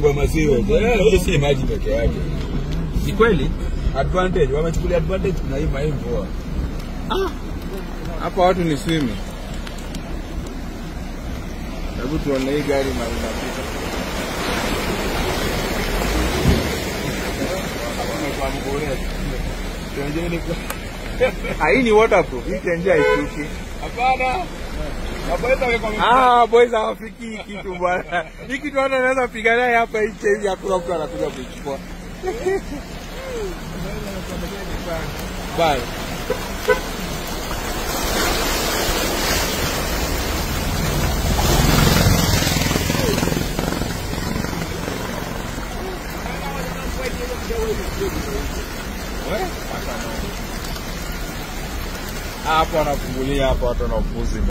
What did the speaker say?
kwa masiwe. Eh, hii si maji peke yake. Ni kweli? Advantage, wamechukulia advantage na hii mai mvua. Hapa watu ni swimming. Hebu tuone hii gari mali inapita. Ah, hii ni waterproof. Hii tenje haishuki. Hapana. Maboyza wako Ah, boys hawafiki hii kitu bwana. Hii kitu watu wanaweza pigana hapa nje hivi hakuna mtu anakuja kuichukua. Bye. Hapo wanafungulia hapa watu wanafuzi.